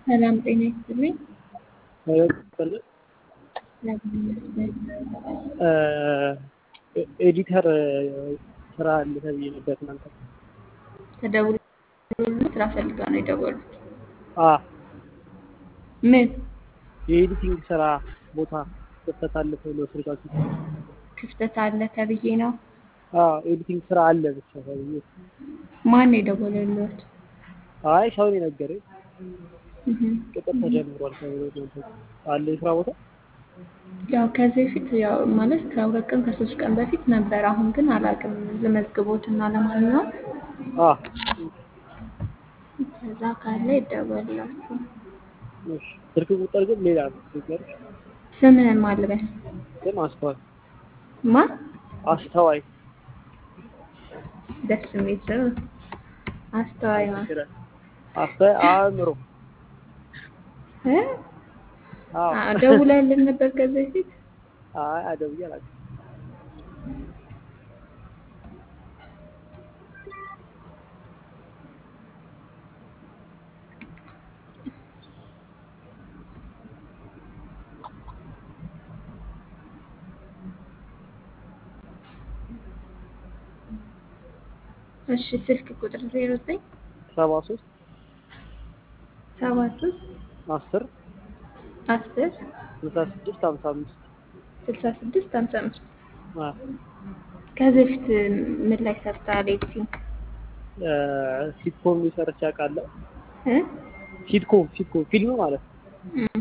ሰላም ጤና ይስጥልኝ። ይስጥልኝ። ኤዲተር ስራ አለ ተብዬ ነበር እናንተ ተደውሎልዎት ስራ ፈልገው ነው የደወሉት? አ ምን የኤዲቲንግ ስራ ቦታ ክፍተት አለ ተብሎ ስልካችሁ ክፍተት አለ ተብዬ ነው? አ ኤዲቲንግ ስራ አለ ብቻ ተብዬ ማን ነው የደወለልዎት? አይ ሰው ነው የነገረኝ። እህ ቅጥር ተጀምሯል ተብሎ እናንተ አለ የስራ ቦታ ያው ከዚህ በፊት ያው ማለት ከሁለት ቀን ከሶስት ቀን በፊት ነበር። አሁን ግን አላውቅም። ልመዝግቦትና ለማንኛውም አ ከዛ ካለ ይደወልላችሁ። እሺ ስልክ ቁጥር ግን ሌላ ነው ንገርሽ። ስምህን ማን ልበል? ግን አስተዋይ ማን? አስተዋይ ደስ የሚል ስም አስተዋይ ማን? አስተዋይ አእምሮ እ አዎ አ ደውለህልን ነበር ከዚህ በፊት? አይ አደብዬ አላውቅም። እሺ ስልክ ቁጥር ዜሮ ዘጠኝ ሰባ ሶስት ሰባ ሶስት አስር አስር ስልሳ ስድስት ሀምሳ አምስት ስልሳ ስድስት ሀምሳ አምስት አ ከዚህ በፊት ምን ላይ ሰርተሃል ኤዲቲንግ? ሲትኮም ሰርቼ አውቃለሁ። እ ሲትኮም ሲትኮም ፊልም ማለት ነው። እም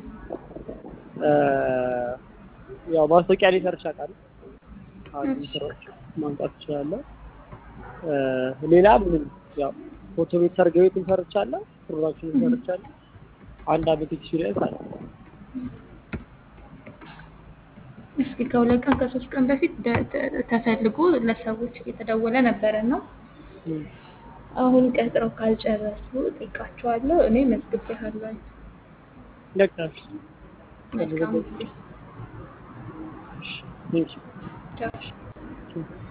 ያው ማስታወቂያ ላይ ሰርቼ አውቃለሁ። አንድ እሺ። ስራዎች ማምጣት እችላለሁ። ሌላ ምንም ያው ፎቶ ቤት ሰርግ ቤትም ሰርቻለሁ፣ ፕሮዳክሽንም ሰርቻለሁ። አንድ አመት ኤክስፒሪየንስ አለ። እስኪ ከሁለት ቀን ከሶስት ቀን በፊት ደ- ተ- ተፈልጎ ለሰዎች እየተደወለ ነበረ እና እም። አሁን ቀጥረው ካልጨረሱ ጠይቃቸዋለሁ። እኔ መዝግቤሃለሁ። በቃ መልካም ጊዜ። ቴንኪው ቻው።